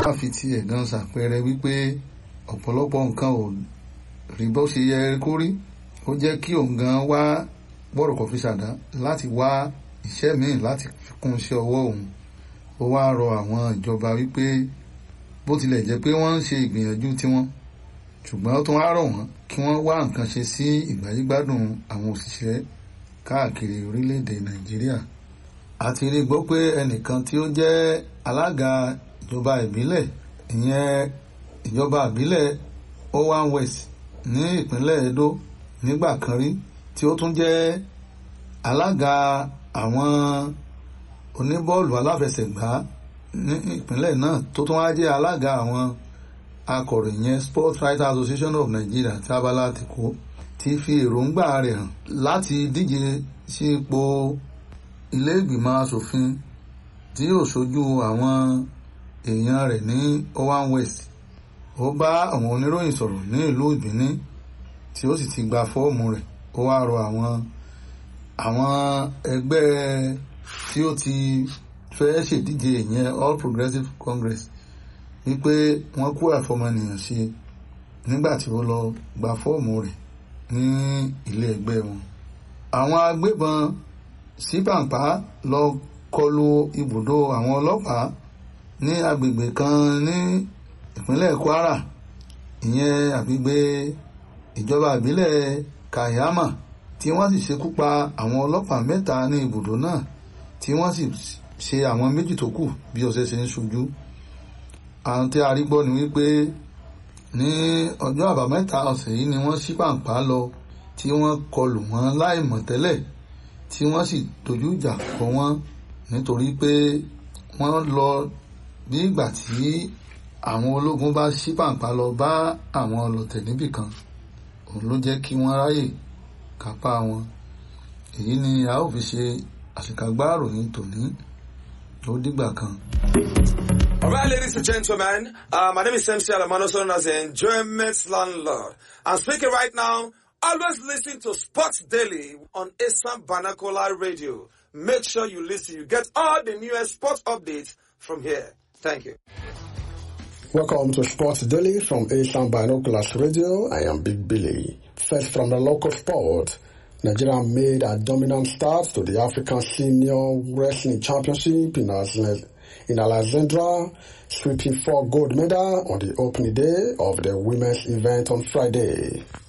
fi ti ẹ̀gàn ṣàpẹẹrẹ wípé ọ̀pọ̀lọpọ̀ nǹkan ò rí bó ṣe yẹ kó rí ó jẹ́ kí òun gan wá bọ́rọ̀kọ̀ fi ṣàdá láti wá iṣẹ́ míì láti fi kún iṣẹ́ ọwọ́ òun ó wá rọ àwọn ìjọba wípé bó tilẹ̀ jẹ́ pé wọ́n ń ṣe ìgbìyànjú tiwọn ṣùgbọ́n ó tún wá rọ̀ wọ́n kí wọ́n wá nǹkan ṣe sí ìgbáyégbádùn àwọn òṣìṣẹ́ káàkiri orílẹ̀-èdè nàìjíríà àti rí gbọ́ pé ẹnìkan tí ó jẹ́ alága ìjọba ìbílẹ̀ ìyẹn ìjọba ìbílẹ̀ owan west ní ìpínlẹ̀ edo nígbà kan rí tí ó tún jẹ́ alága àwọn oníbọ́ọ̀lù aláfẹsẹ̀gbá ní ìpínlẹ̀ náà tó tún wá jẹ́ alága àwọn akọ̀ròyìn yẹn sports writers association of nigeria tí abala ti kó ti fi èròǹgbà rẹ̀ hàn láti díje sí ipò ilé ìgbìmọ̀ asòfin tí yóò ṣojú àwọn èèyàn rẹ̀ ní owan west ó bá àwọn oníròyìn sọ̀rọ̀ ní ìlú ìbíní tí ó sì ti gba fọ́ọ̀mù rẹ̀ ó wá rọ àwọn àwọn ẹgbẹ́ tí ó ti fẹ́ ṣèdíje ìyẹn all progressives congress wípé wọ́n kú àfọmọnìyàn ṣe nígbà tí ó lọ gba fọ́ọ̀mù rẹ̀ ní ilé ẹgbẹ́ wọn. àwọn agbébọn sípàǹpá lọ kọlu ibùdó àwọn ọlọ́pàá ní agbègbè kan ní ìpínlẹ̀ kwara ìyẹn àgbègbè ìjọba ìbílẹ̀ kayama tí wọ́n sì ṣekú pa àwọn ọlọ́pàá mẹ́ta ní ibùdó náà tí wọ́n sì ṣe àwọn méjì tó kù bí ọ̀sẹ̀ ṣe ń ṣojú àwọn tí a rí gbọ́ ni wípé ní ọjọ́ àbámẹ́ta ọ̀sẹ̀ yìí ni wọ́n ṣí pàǹpá lọ tí wọ́n kọlù wọ́n láì mọ̀ tẹ́lẹ̀ tí wọ́n sì dojú ìjà kọ wọ́n nítorí pé wọ́n lọ bí ìgbà tí àwọn ológun bá ṣí pàǹpá lọ bá àwọn ọlọ̀tẹ̀ níbì kan òun ló jẹ́ kí wọ́n ráyè kápá wọn èyí ni a ó fi ṣe àṣekágbá ìròyìn tòní ó dìgbà kan. All right, ladies and gentlemen, uh, my name is MC Alamano, known as the Enjoyment Landlord. I'm speaking right now. Always listen to Sports Daily on Assam Banakola Radio. Make sure you listen. You get all the newest sports updates from here. Thank you. Welcome to Sports Daily from Asian Binoculars Radio. I am Big Billy. First from the local sport. Nigeria made a dominant start to the African Senior Wrestling Championship in, in Alexandra, sweeping four gold medals on the opening day of the women's event on Friday.